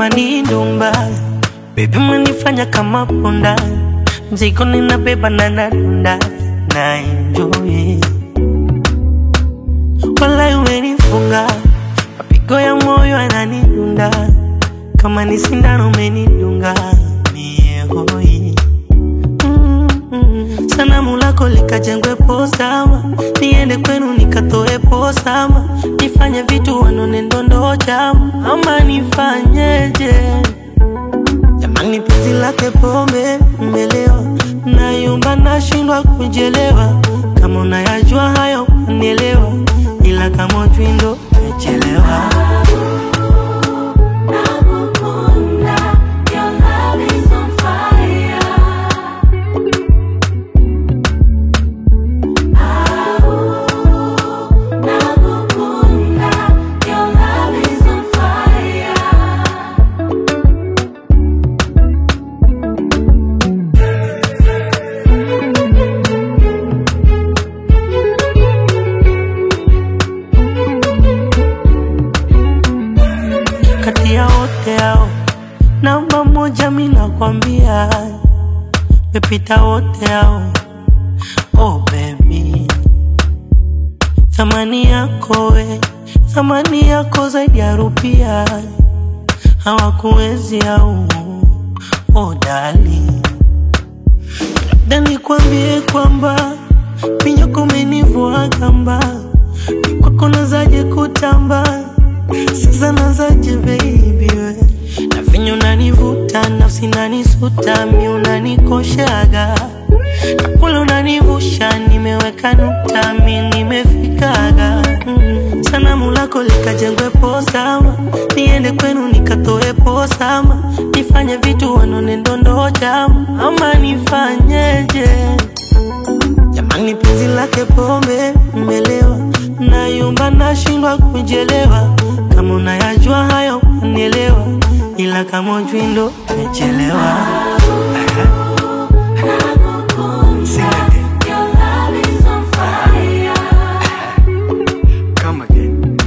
kama ni ndumba, baby umenifanya kama punda, mzigo ninabeba na nadunda na enjoy, walai umenifunga, mapigo ya moyo yananidunda, kama ni sindano umenidunga mie hoi Mm, sanamu lako likajengwe posama, niende kwenu nikatoe posama, nifanye vitu wanone ndondo chama, ama nifanyeje? Jamani, penzi lake pombe mmelewa, nayumba nashindwa kujelewa. Kama unayajua hayo unielewa, ila kama ujui ndo umechelewa. Nakukunda, your love is on fire. Au, nakukunda, your love is on fire. kati ya wote hao namba moja, mi nakwambia mepita wote hao. Oh baby, thamani yako we, thamani yako zaidi ya rupia, hawakuwezi au oh dali, labda nikwambie kwamba minyoko umenivua kamba, ni kwako nazaje kutamba sasa nazaje baby we na venye unanivuta nafsi nanisuta mi unanikoshaga na kule unanivusha nimeweka nukta mi nimefikaga mm. sanamu lako likajengwe posama niende kwenu nikatoe posama nifanye vitu wanone ndondo chama ama nifanyeje Jamani, penzi lake pombe mmelewa, nayumba nashindwa kujelewa. Kama unayajua hayo unielewa, ila kama ujui ndo umechelewa. Sing again. Your love is on fire. Come again.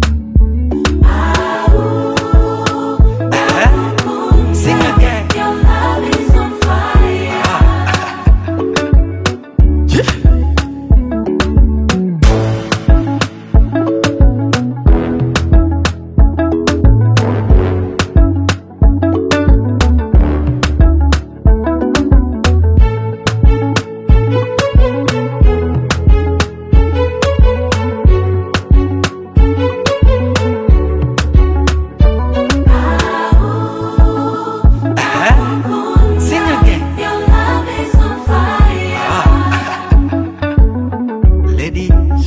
Sing again. Your love is on fire. Sing again. Your love is on fire. Ladies.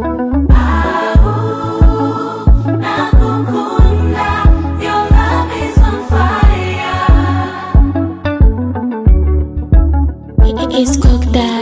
Nakukunda, your love is on fire. It's cooked that.